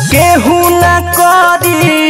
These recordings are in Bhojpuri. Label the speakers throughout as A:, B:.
A: केहू न करी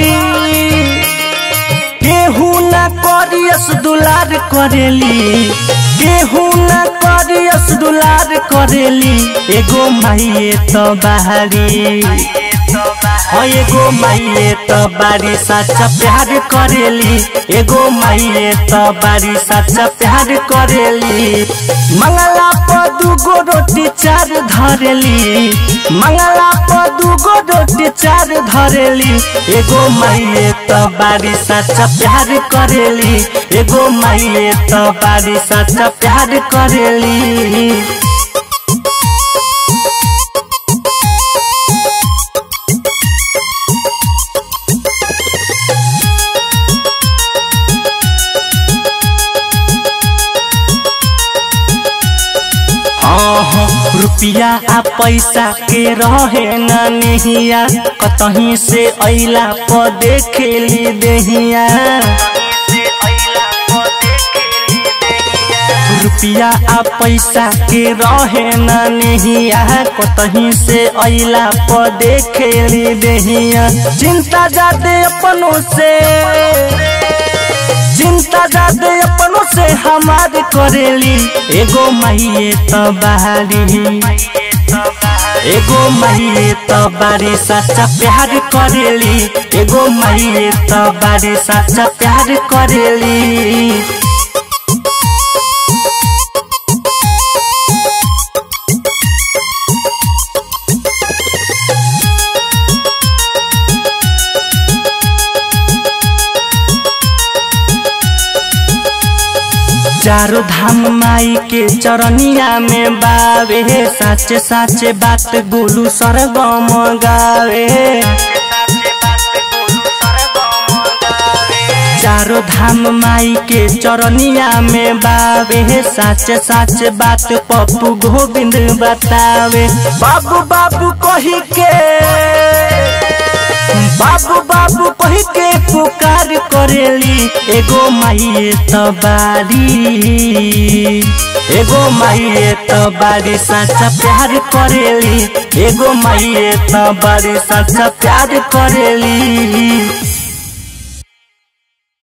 A: केहू न करियस दुलार करेली केहू न करियस दुलार करेली एगो माइए तो बाहरी हाँ एगो माइए तो बारी सच्चा प्यार करेली एगो माइए तो बारी सच्चा प्यार करेली मंगला पर दूगो रोटी चार धरेली मंगला पर दूगो रोटी चार धरेली एगो माइए तो बारी सच्चा प्यार करेली एगो माइए तो बारी सच्चा प्यार करेली रुपिया आ पैसा के रहे न नहिया कतही से अइला प देखेली देहिया रुपिया आ पैसा के रहे न नहिया कतही से अइला प देखेली देहिया चिंता जादे अपनों से चिंता जादे अपनों से हमार करेली एगो माइए तो बाहरी एगो माइए तो बारी सच्चा प्यार करेली एगो माइए तो बारी सच्चा प्यार करेली चारो धाम माई के चरनिया में बावे साचे साचे बात गोलू सरगम गावे चारो धाम माई के चरनिया में बावे साचे साचे बात पप्पू गोविंद बतावे बाबू बाबू कही के बाबू बाबू कही के पुकार करेली एगो माइए तो बारी एगो माइए तो बारी सच्चा प्यार करेली एगो माइए तो बारी सच्चा प्यार करेली